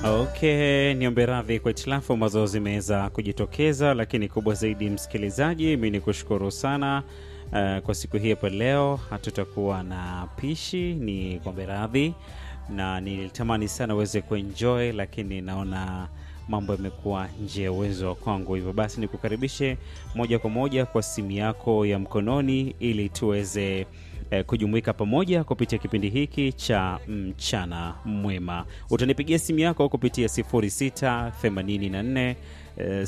Okay, niombe radhi kwa hitilafu ambazo zimeweza kujitokeza, lakini kubwa zaidi, msikilizaji, mi ni kushukuru sana uh, kwa siku hii hapa leo. Hatutakuwa na pishi, ni kuombe radhi, na nilitamani sana uweze kuenjoy, lakini naona mambo yamekuwa nje ya uwezo wa kwangu. Hivyo basi, nikukaribishe moja kwa moja kwa simu yako ya mkononi ili tuweze eh, kujumuika pamoja kupitia kipindi hiki cha mchana mwema. Utanipigia simu yako kupitia 0684 eh,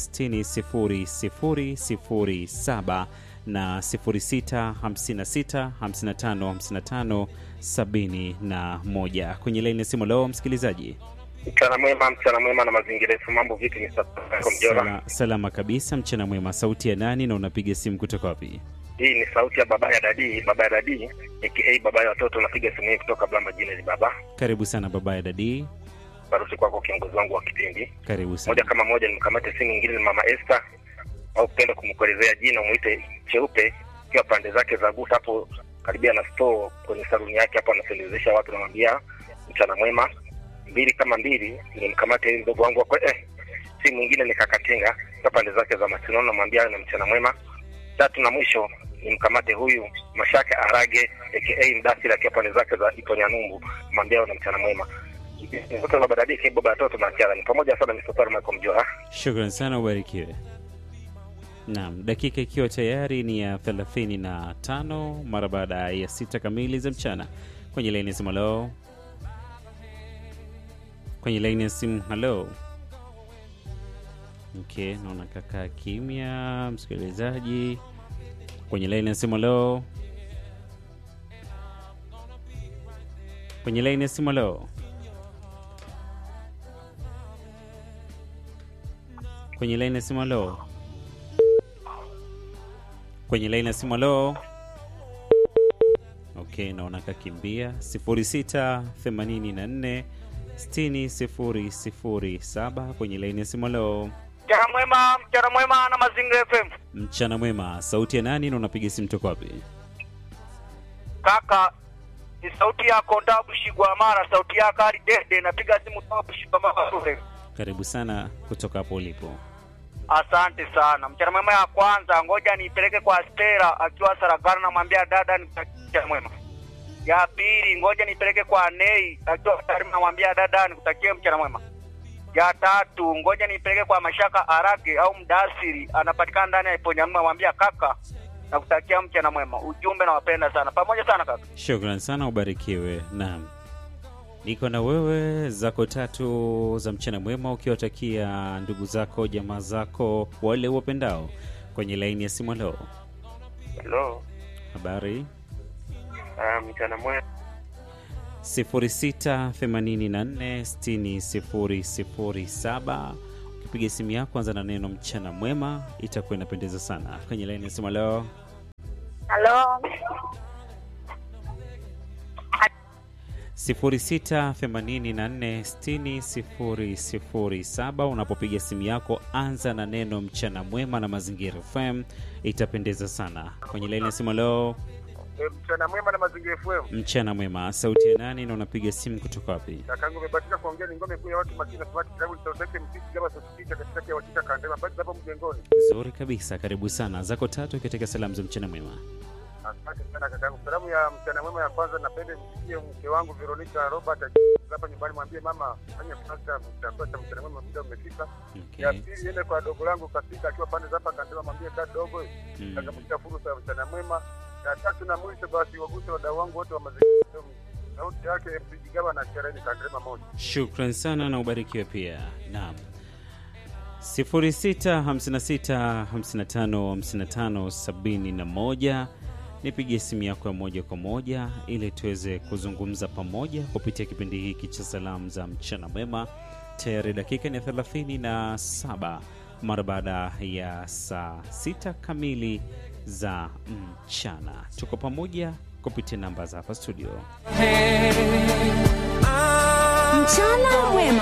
600007 na 0656 55 55 71 kwenye laini ya simu. Leo msikilizaji Mchana mwema, mchana mwema na mazingira yetu. Mambo vipi? Ni Sala Mjora. Sala, salama kabisa. Mchana mwema. Sauti ya nani na unapiga simu kutoka wapi? Hii ni sauti ya baba ya dadi, baba ya dadi aka baba ya watoto. Napiga simu hii kutoka Blamba jina ni baba. Karibu sana baba ya dadi, Baruti kwako kiongozi wangu wa kipindi. karibu sana. Moja kama moja nimkamate simu nyingine ni mama Esther au kupenda kumkuelezea jina umuite cheupe ikiwa pande zake za guta hapo karibia na store kwenye saluni yake hapo anasendezesha watu namwambia mchana mwema. Mbili kama mbili nimkamate mdogo wangu wa kwe- eh, simu nyingine ni kakatenga ikiwa pande zake za masinono namwambia na mchana mwema. Tatu na mwisho nimkamate huyu Mashaka Arage aka Mdasiri akiwa pande zake za Iponyanyumbu namwambia na mchana mwema. Mtoto wa badadiki baba ya watoto na kiara ni pamoja sana Mr. Michael Mjora. Shukran sana, ubarikiwe. Naam, dakika ikiwa tayari ni ya 35 mara baada ya sita kamili za mchana. Kwenye laini ya simu, halo. Kwenye laini ya simu, halo. Okay, naona kakaa kimya msikilizaji. Kwenye laini ya simu, halo. Kwenye laini ya simu, halo. Kwenye laini ya simu, halo. Kwenye laini ya simu, halo. Okay, naona kakimbia 0684 60 kwenye laini ya simu, halo. Mchana mwema, mchana mwema na Mazingira FM. Mchana mwema, sauti ya nani na unapiga simu toka wapi? Kaka, ni sauti yako Ndabu Shigwa Mara, sauti yako hadi Dede, napiga simu toka Shigwa Mara Sure. Karibu sana kutoka hapo ulipo. Asante sana. Mchana mwema ya kwanza, ngoja niipeleke kwa Stella akiwa Saragana, namwambia dada ni mchana mwema. Ya pili, ngoja nipeleke kwa Nei akiwa Tarime, namwambia dada nikutakie mchana mwema. Ya tatu, ngoja nipeleke kwa Mashaka Arage au Mdasiri, anapatikana ndani ya Iponyanyumbu, namwambia kaka nakutakia mchana mwema. Ujumbe nawapenda sana, pamoja sana kaka. Shukran sana, ubarikiwe. Naam, niko na wewe zako tatu za mchana mwema, ukiwatakia ndugu zako, jamaa zako, wale wapendao kwenye laini ya simu. Halo, Hello. habari Uh, mchana mwema. 0684600007 ukipiga simu yako anza na neno mchana mwema, itakuwa inapendeza sana. Kwenye laini ya simu leo Halo, 0684600007 unapopiga simu yako anza na neno mchana mwema na Mazingira FM, itapendeza sana. Kwenye laini ya simu leo E, mchana mwema na mazingira FM. mchana mwema, sauti ya nani na unapiga simu kutoka wapi? Kakangu umebatika kuongea ni ngome kuu ya watu makini na smart travel sauti mtiki kama sauti katikati ya wakika kandema basi hapo mjengoni. Nzuri kabisa, karibu sana. Zako tatu katika salamu za mchana mwema. Asante sana kakangu. Salamu ya mchana mwema ya kwanza napenda msikie mke wangu Veronica Robert hapa nyumbani mwambie mama fanya fasta mtakuwa cha mchana mwema muda umefika. Ya Okay. pili iende kwa dogo langu Kasika akiwa pande za hapa kandema mwambie ka dogo Mm. takamshika fursa ya mchana mwema. Ya tatu na mwisho basi waguse wadau wangu wote wa mazingira sauti yake mpijigawa na sherehe kandema moja. Shukran sana na ubarikiwe pia. Naam. 0656555571 nipigie simu yako ya moja kwa moja ili tuweze kuzungumza pamoja kupitia kipindi hiki cha salamu za mchana mwema. Tayari dakika ni 37 mara baada ya saa sita kamili za mchana. Tuko pamoja kupitia namba za hapa studio. Mchana mwema